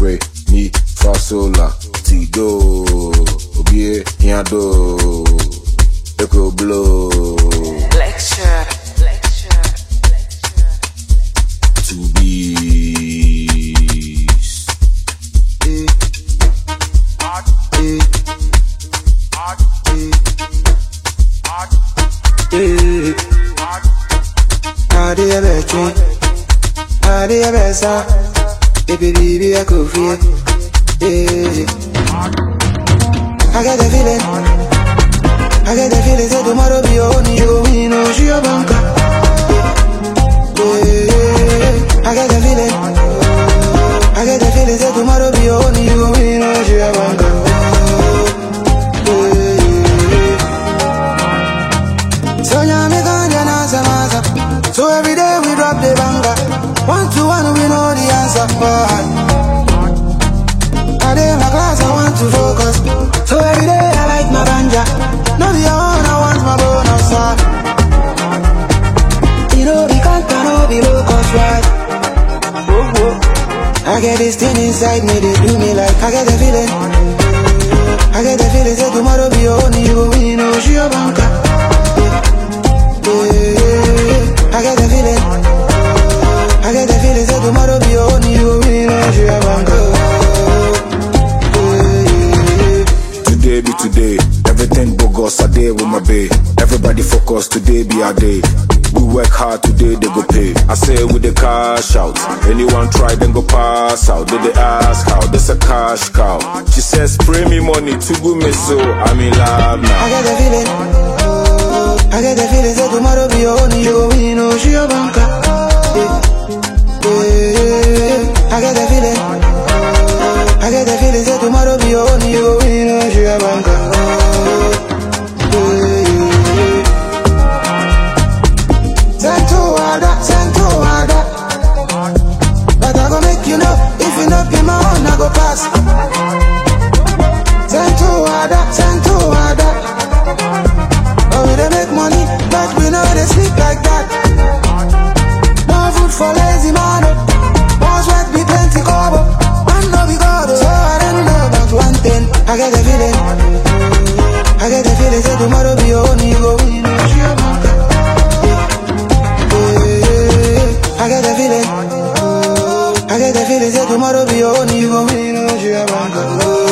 re mi fa sol la ti do obie yan do eko blow Lecture, lecture, lecture. to beast. Eh. Eh. Eh. Ade ebetwe, ade ebesa, baby baby I could feel. Eh. I get the feeling, I get the feeling say tomorrow be your own, you go win, oh she your banker. Eh. I get the feeling, I get the feeling say tomorrow be your own, you go win, oh she your banker. Eh. So yeah, me ganja na samasa. So every day we drop the banger. One to one, we know the answer. But I dey in my class, I want to focus. So every day I like my ganja. No be your own, I want my bonus. uh. You know the content, no be low cost, right? Whoa, whoa. I get this thing inside me, they do me like I get the feeling. I get the feeling, say tomorrow be your own, you go win, oh, she your banker. I get the feeling. I get the feeling say tomorrow be your own. You go win, oh, she a Today be today. Everything bogus a day with my bae. Everybody focus, today be our day. We work hard today, they go pay. I say with the cash out. Anyone try, then go pass out. They, they ask how, this a cash cow. She says, spray me money to go me so. I'm in love I now. get the feeling. I get the feeling say tomorrow be your own. You go win, oh, she a banker. Yeah. Yeah. I get the feeling. I get the feeling say tomorrow be your own. You go win, oh, she a banker. Yeah. Send to Ada, send to Ada. But I go make you know, if you not be my own, I go pass. Send to Ada, send to Ada. Oh, we dey make money, but we know they sleep like that. No food for lazy man. oh. One sweat be plenty cover. Man no be God, oh. so I don't know about one thing. I get the feeling. I get the feeling say tomorrow be your own, you go win. oh, she your banker. Yeah, I get the feeling. I get the feeling say tomorrow be your own, you go win. oh, she your banker.